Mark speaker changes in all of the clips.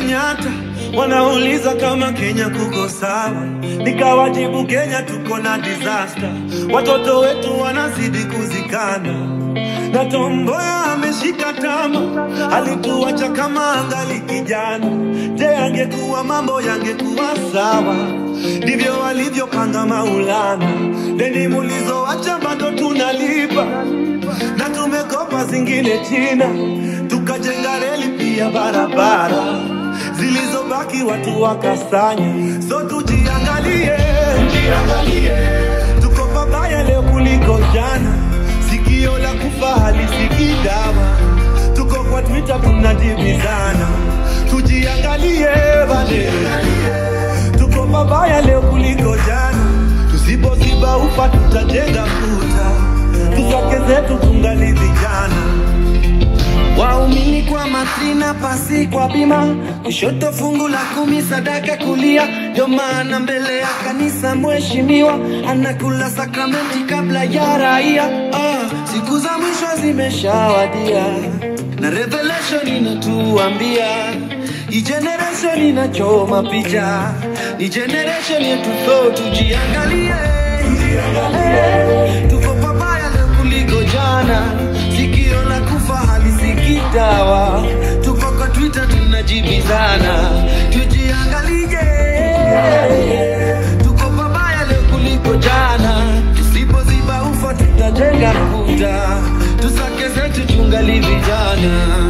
Speaker 1: Kenyatta, wanauliza kama Kenya kuko sawa, nikawajibu Kenya tuko na disaster, watoto wetu wanazidi kuzikana na Tomboya ameshika tama, alituacha kama angali kijana. Je, angekuwa mambo yangekuwa sawa? Ndivyo walivyopanga Maulana, deni mulizoacha bado tunalipa na tumekopa zingine China, tukajenga reli pia barabara zilizobaki watu wakasanya. So tujiangalie, tujiangalie, tuko pabaya leo kuliko jana. Sikio la kufa halisikii dawa, tuko kwa Twitter tunajibizana. Tujiangalie bade, tuko pabaya leo kuliko jana. Tusipoziba ufa tutajenga kuta, tusake zetu tungali vijana. Waumini kwa matrina, pasi kwa bima, kushoto fungu la kumi, sadaka kulia. Ndio maana mbele ya kanisa mheshimiwa anakula sakramenti kabla ya raia. Ah, siku za mwisho zimeshawadia na revelation inatuambia hii generation inachoma picha, ni generation yetu, so tujiangalie, tujiangalie. Tuko pabaya leo kuliko jana, sikio la kufa halisikii dawa. Tuko kwa Twitter tunajibizana, tujiangalie, tuko pabaya leo kuliko jana, tusipoziba ufa tutajenga kuta, tusake zetu tungali vijana.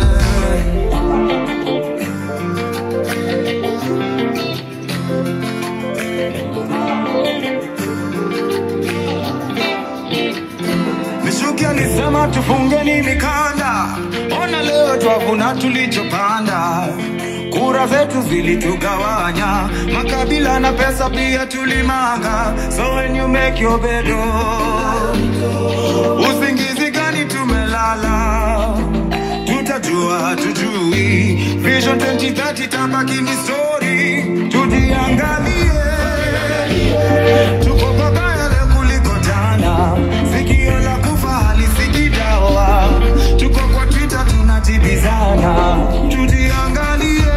Speaker 1: Mishuki alisema tufungeni mikanda, ona leo twavuna tulichopanda. Kura zetu zilitugawanya, makabila na pesa pia tulimanga. So when you make your bed, oh, usingizi gani tumelala? Tutajua tujui, Vision 2030 tabaki ni story. Tujiangalie, tuko pabaya leo kuliko jana. Sikio la kufa halisikii dawa. Tuko kwa Twitter tunatibizana. Tujiangalie,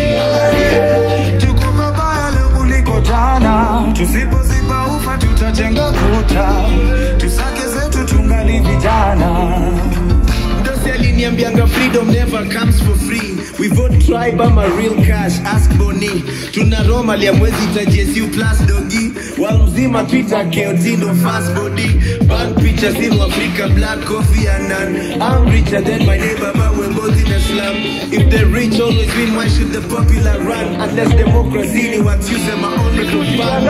Speaker 1: tuko pabaya leo kuliko jana. Tusipoziba ufa tutajenga kuta, tusake zetu tungali vijana.
Speaker 2: Mdosi aliniambianga freedom never comes for free we vote tribe ama real cash ask boni tuna roma liamwezi itajesu plus dogi wal mzima twitter keotindo fast body ban pictures in africa black coffee and none i'm richer than my neighbor but we're both in a slum if the rich always win why should the popular run unless democracy ni what's use my only for fun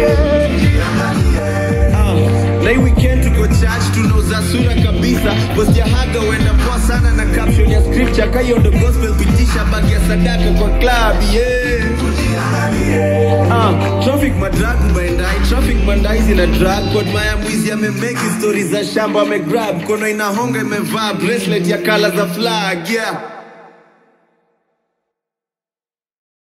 Speaker 2: Ah, na hii weekend tuko church tunauza sura kabisa post ya haga huenda poa sana na caption ya scripture kayo ndo gospel pitisha bagi ya sadaka kwa club yeah Ah, traffic madrag ubaendai traffic mandai zina drag kod maya mwizi amemeki stori za shamba amegrab kono inahonga imevaa bracelet ya kala za flag yeah